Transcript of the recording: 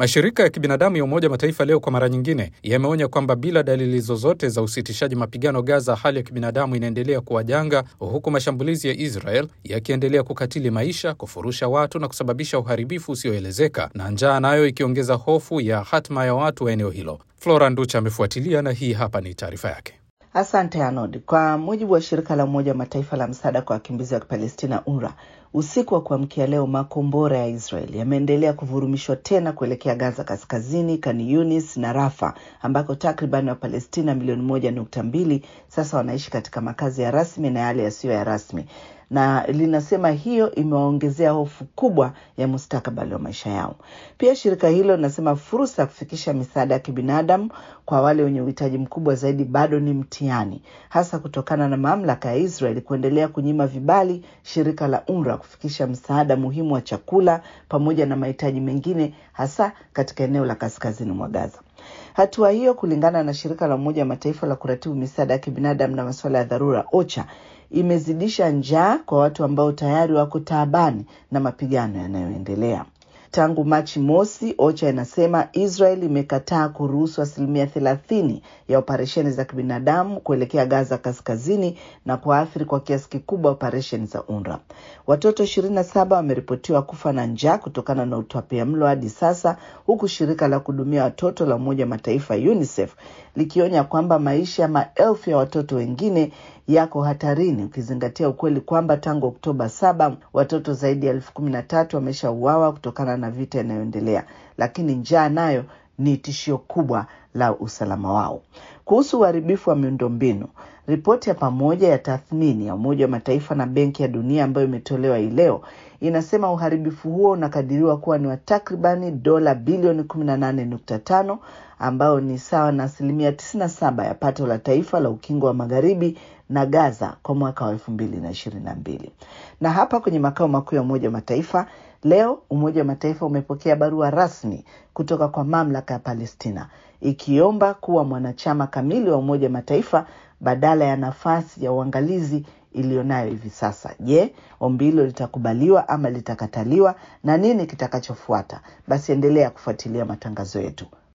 Mashirika ya kibinadamu ya Umoja Mataifa leo kwa mara nyingine yameonya kwamba bila dalili zozote za usitishaji mapigano Gaza, hali ya kibinadamu inaendelea kuwa janga, huku mashambulizi ya Israel yakiendelea kukatili maisha, kufurusha watu na kusababisha uharibifu usioelezeka, na njaa nayo ikiongeza hofu ya hatma ya watu wa eneo hilo. Flora Nducha amefuatilia na hii hapa ni taarifa yake. Asante Arnold. Kwa mujibu wa shirika la Umoja wa Mataifa la msaada kwa wakimbizi wa Kipalestina, UNRWA, usiku wa kuamkia leo makombora ya Israel yameendelea kuvurumishwa tena kuelekea Gaza kaskazini, Khan Yunis na Rafa, ambako takriban Wapalestina milioni moja nukta mbili sasa wanaishi katika makazi ya rasmi na yale yasiyo ya rasmi na linasema hiyo imewaongezea hofu kubwa ya mustakabali wa maisha yao. Pia shirika hilo linasema fursa ya kufikisha misaada ya kibinadamu kwa wale wenye uhitaji mkubwa zaidi bado ni mtihani, hasa kutokana na mamlaka ya Israel kuendelea kunyima vibali shirika la UNRWA kufikisha msaada muhimu wa chakula pamoja na mahitaji mengine, hasa katika eneo la kaskazini mwa Gaza. Hatua hiyo, kulingana na shirika la Umoja wa Mataifa la kuratibu misaada ya kibinadamu na masuala ya dharura OCHA, imezidisha njaa kwa watu ambao tayari wako taabani na mapigano yanayoendelea. Tangu Machi mosi, OCHA inasema Israel imekataa kuruhusu asilimia thelathini ya operesheni za kibinadamu kuelekea Gaza kaskazini na kuathiri kwa kiasi kikubwa operesheni za UNRWA. Watoto ishirini na saba wameripotiwa kufa na njaa kutokana na utapiamlo hadi sasa, huku shirika la kuhudumia watoto la Umoja wa Mataifa UNICEF likionya kwamba maisha ya maelfu ya watoto wengine yako hatarini, ukizingatia ukweli kwamba tangu Oktoba saba watoto zaidi ya elfu kumi na tatu wameshauawa kutokana na vita inayoendelea, lakini njaa nayo ni tishio kubwa la usalama wao. Kuhusu uharibifu wa miundombinu, ripoti ya pamoja ya tathmini ya Umoja wa Mataifa na Benki ya Dunia ambayo imetolewa hii leo inasema uharibifu huo unakadiriwa kuwa ni wa takribani dola bilioni kumi na nane nukta tano ambayo ni sawa na asilimia tisini na saba ya pato la taifa la ukingo wa magharibi na Gaza kwa mwaka wa elfu mbili na ishirini na mbili. Na hapa kwenye makao makuu ya Umoja wa Mataifa leo, Umoja wa Mataifa umepokea barua rasmi kutoka kwa mamlaka ya Palestina ikiomba kuwa mwanachama kamili wa Umoja wa Mataifa badala ya nafasi ya uangalizi iliyonayo hivi sasa. Je, ombi hilo litakubaliwa ama litakataliwa na nini kitakachofuata? Basi endelea kufuatilia matangazo yetu.